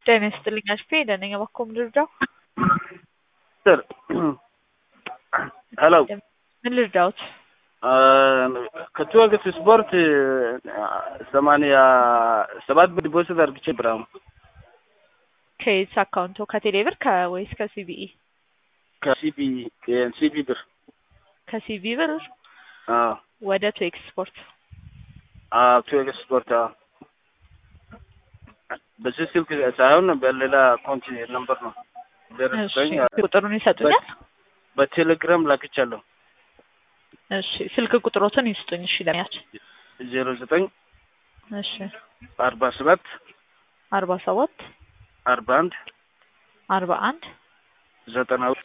ጤና ይስጥልኝ አሽፌ ደህና ነኝ። እባክዎ ምን ልርዳው? ስር ሄሎ ምን ልርዳዎት? ከትወገት ስፖርት ሰማንያ ሰባት ብር ዲፖዚት አድርግቼ ብር አሁን ከየት አካውንቶ? ከቴሌ ብር ወይስ ከሲቢኢ? ከሲቢ ሲቢ ብር ከሲቢ ብር አዎ ወደ ቱዌክስ ስፖርት አዎ ትወገት ስፖርት አዎ በዚህ ስልክ ሳይሆን በሌላ አካውንት ነምበር ነው ደረሰኝ። ቁጥሩን ይሰጡኛል? በቴሌግራም ላክቻለሁ። እሺ ስልክ ቁጥሮትን ይስጡኝ። እሺ ለሚያች ዜሮ ዘጠኝ እሺ አርባ ሰባት አርባ ሰባት አርባ አንድ አርባ አንድ ዘጠና ሁለት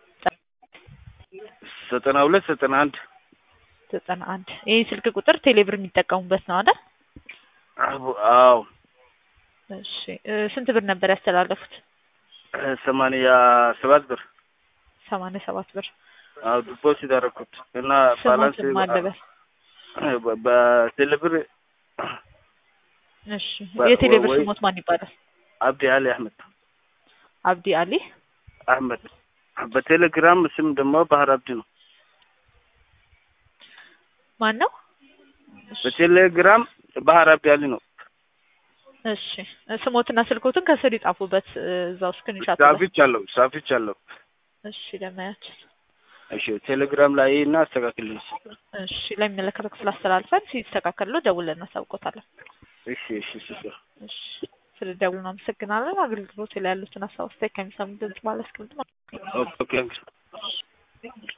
ዘጠና ሁለት ዘጠና አንድ ዘጠና አንድ ይህ ስልክ ቁጥር ቴሌብር የሚጠቀሙበት ነው አይደል? አዎ እሺ ስንት ብር ነበር ያስተላለፉት? ሰማንያ ሰባት ብር ሰማንያ ሰባት ብር አዎ ዲፖዚት አደረኩት እና ባላንስ ስሞትን ማለበስ በቴሌብር እሺ የቴሌብር ወይ- ስሞት ማን ይባላል? አብዲ አሊ አህመድ አብዲ አሊ አህመድ በቴሌግራም ስም ደግሞ ባህር አብዲ ነው። ማን ነው? በቴሌግራም ባህር አብዲ አሊ ነው። እሺ ስሞትና ስልኮትን ከስር ይጻፉበት እዛው ስክሪንሻት ላይ። ሳፊቻለሁ ሳፊቻለሁ። እሺ ለማያችን እሺ ቴሌግራም ላይ እና አስተካክልልኝ። እሺ ለሚመለከተው ክፍል አስተላልፈን ሲስተካከሉ ደውለን እናሳውቆታለን። እሺ እሺ እሺ እሺ ስለ ደውሉ አመሰግናለን። አገልግሎት ላይ ያሉትን ሀሳብ አስተያየት ከሚሰሙ ድምጽ ማለት ነው። ኦኬ